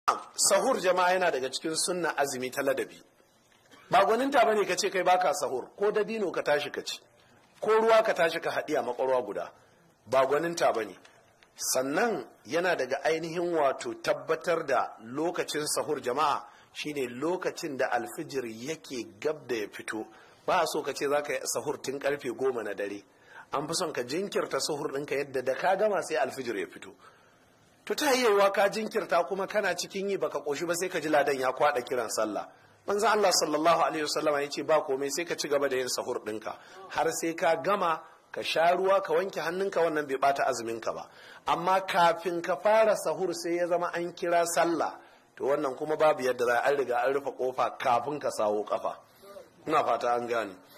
sahur jama'a yana daga cikin sunna azumi ta ladabi ba gwaninta bane ka ce kai baka sahur ko dabino ka tashi ka ci ko ruwa ka tashi ka haɗi a makwarwa guda ba gwaninta bane sannan yana daga ainihin wato tabbatar da lokacin sahur jama'a shine lokacin da alfijir yake gab da ya fito ba a so ka ce za ka yi sahur tun karfe goma na dare an fi son ka jinkirta sahur ɗinka yadda da ka gama sai alfijir ya fito to ta yiwuwa ka jinkirta kuma kana cikin yi baka koshi ba sai ka ji ladan ya kwada kiran sallah manzo Allah sallallahu alaihi wasallam ya ce ba komai sai ka ci gaba da yin sahur ɗinka har sai ka gama ka sha ruwa ka wanke hannunka wannan bai bata azumin ka ba amma kafin ka fara sahur sai ya zama an kira sallah to wannan kuma babu yadda za an riga an rufe kofa kafin ka sawo kafa ina fata an gane